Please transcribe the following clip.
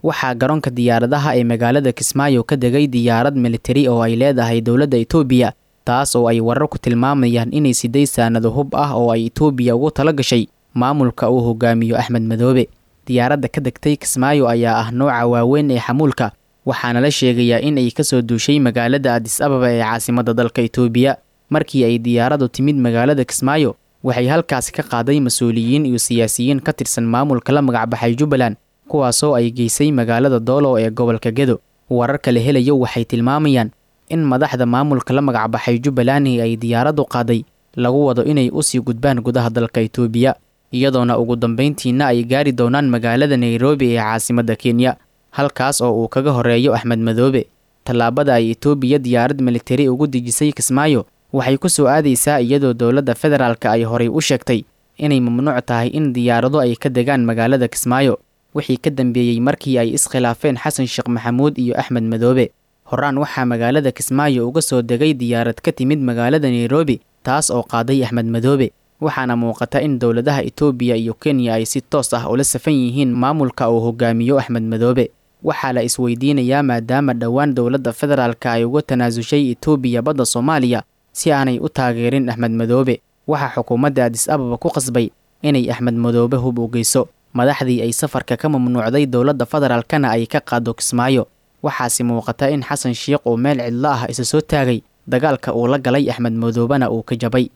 waxaa garoonka diyaaradaha ee magaalada kismaayo ka degay diyaarad militari oo ay leedahay dowladda itoobiya taas oo ay wararku tilmaamayaan inay siday saanado hub ah oo ay itoobiya ugu tala gashay maamulka uu hogaamiyo axmed madoobe diyaaradda ka degtay kismaayo ayaa ah nooca waaweyn ee xamuulka waxaana la sheegayaa in ay kasoo duushay magaalada adis ababa ee caasimadda dalka itoobiya markii ay diyaaraddu timid magaalada kismaayo waxay halkaasi ka qaaday mas-uuliyiin iyo siyaasiyiin ka tirsan maamulka la magacbaxay jubbaland kuwaasoo ay geysay magaalada doolow ee gobolka gedo wararka la helayo waxay tilmaamayaan in madaxda maamulka la magacbaxay jubbaland ay diyaaraddu qaaday lagu wado inay usii gudbaan gudaha dalka itoobiya iyadoona ugu dambayntiina ay gaari doonaan magaalada nairobi ee caasimadda kenya halkaas oo uu kaga horeeyo axmed madoobe tallaabada ay itoobiya diyaarad militari ugu dejisay kismaayo waxay ku soo aadaysaa iyadoo dowladda federaalka ay horay u sheegtay inay mamnuuc tahay in diyaarado ay ka degaan magaalada kismaayo wixii ka dambeeyey markii ay iskhilaafeen xasan sheekh maxamuud iyo axmed madoobe horaan waxaa magaalada kismaayo uga soo degay diyaarad ka timid magaalada nairobi taas oo qaaday axmed madoobe waxaana muuqata in dowladaha itoobiya iyo kenya ay si toos ah ula safan yihiin maamulka uu hogaamiyo axmed madoobe waxaa la isweydiinayaa maadaama dhowaan dowladda federaalka ay uga tanaasushay itoobiya badda soomaaliya si aanay u taageerin axmed madoobe waxaa xukuumadda adis ababa ku qasbay inay axmed madoobe hub u geyso madaxdii ay safarka ka mamnuucday dowladda federaalkana ay ka qaado kismaayo waxaase muuqata in xasan sheikh uu meel cidlo ah isa soo taagay dagaalka uu la galay axmed madoobena uu ka jabay